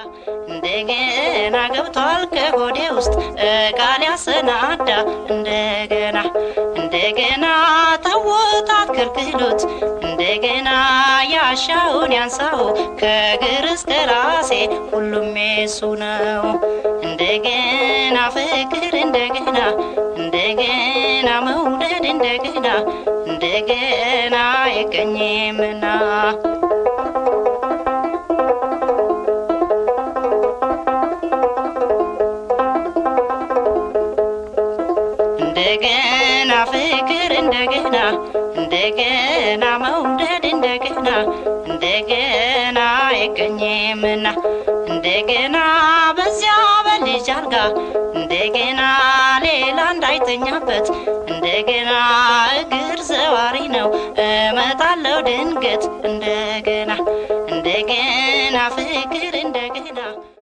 እንደገና ገብቷል ከሆዴ ውስጥ ቃል ያሰናዳ እንደገና እንደገና ታወጣት ክልክሎት እንደገና ያሻውን ያንሳው ከእግር እስከ ራሴ ሁሉም የሱ ነው። እንደገና ፍቅር እንደገና እንደገና መውደድ እንደገና እንደገና አይገኝምና እንደገና ፍቅር እንደገና እንደገና መውደድ እንደገና እንደገና አይገኝምና እንደገና በዚያ በልጅ አልጋ እንደገና ሌላ እንዳይተኛበት እንደገና እግር ዘዋሪ ነው እመጣለው ድንገት እንደገና እንደገና ፍቅር እንደገና